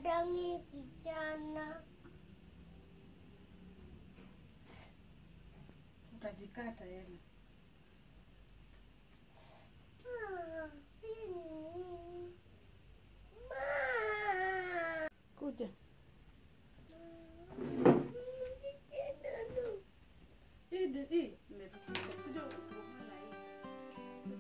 Dadangi kijana. Utajikata yani. Ah, hii ni nini? Ma. Kuja. Hii di- hii imetukuta. Kuja utukume na hii.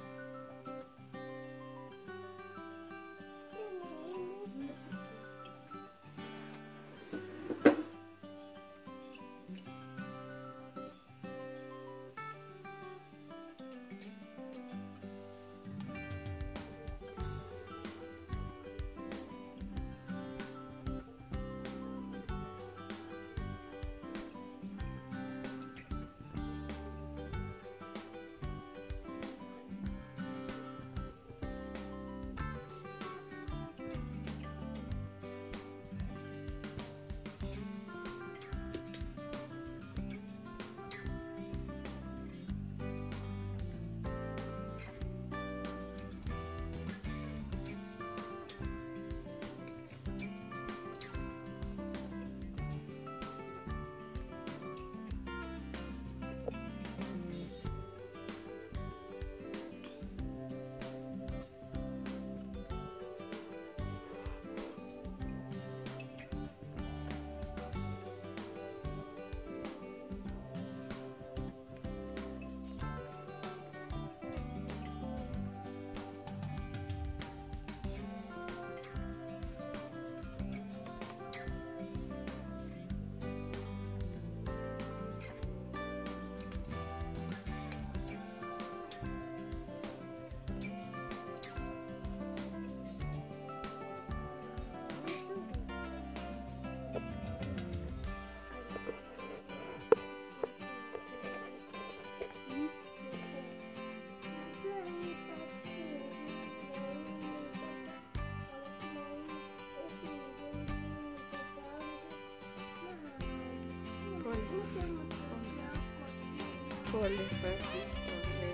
Pole basi, pole.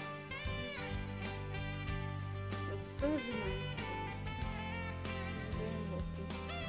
Sorry, mama. Mrembo tu.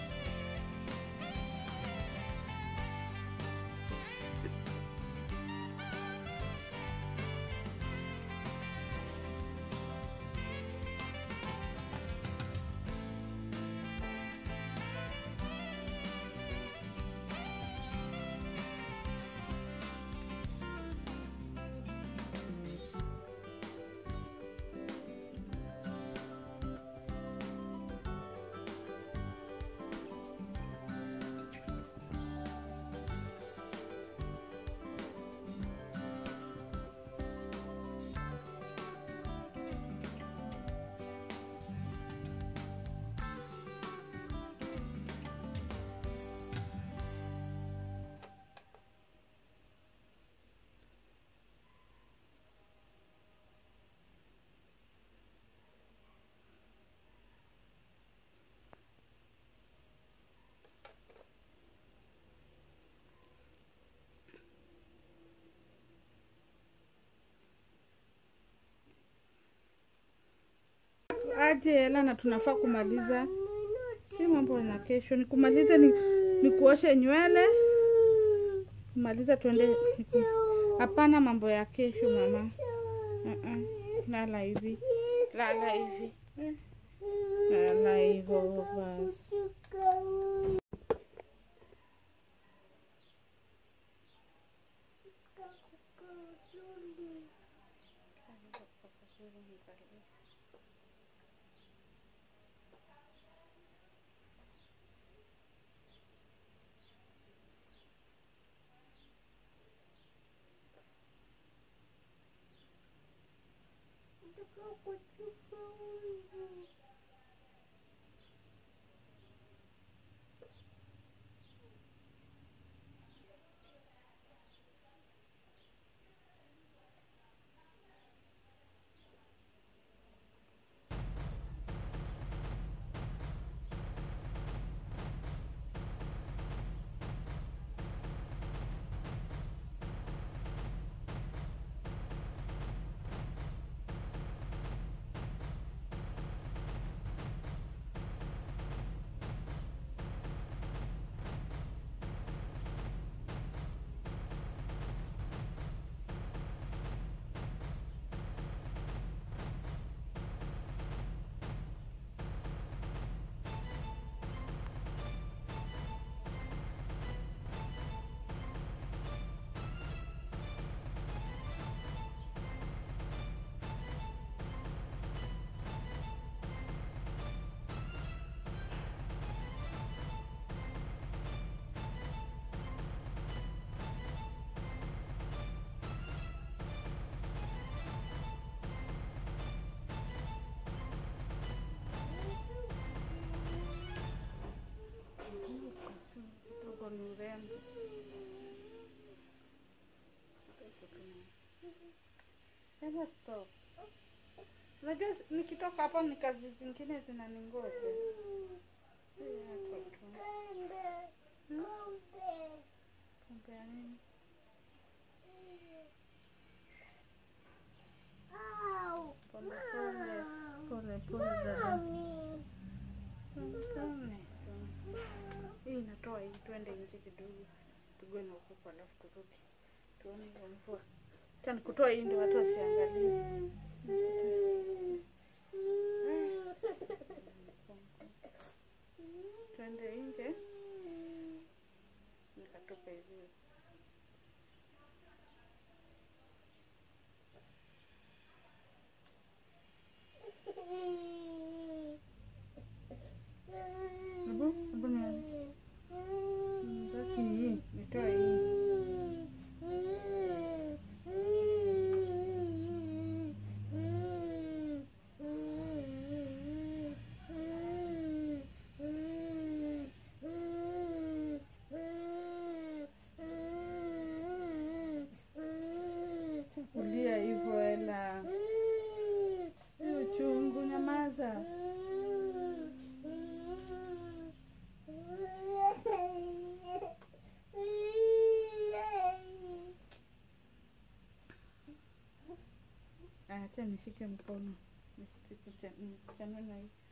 aje hela na tunafaa kumaliza, si mambo na kesho, ni kumaliza ni, ni kuoshe nywele kumaliza, tuende niku- hapana, mambo ya kesho mama. Uh-uh. Lala hivi, lala hivi, Eh, lala hivyo basi. urembo ni urembo. Hebu stop. Unajua nikitoka hapa ni kazi zingine zinaningoja. Hii hapa tu. Pombe ya nini? Pole pole. Pole pole dada. Pole pole. Hii inatoa hii, twende nje kidogo, tugue na upepo alafu turudi tuone hiyo mvua. Tani kutoa hii ndio watu wasiangalie. Twende nje nikatupe hizi. Hebu hebu ni baki hii, nitoe hii. Kulia hivyo ela. Hii uchungu, nyamaza. Acha nishike mkono. Nisichanue na hii.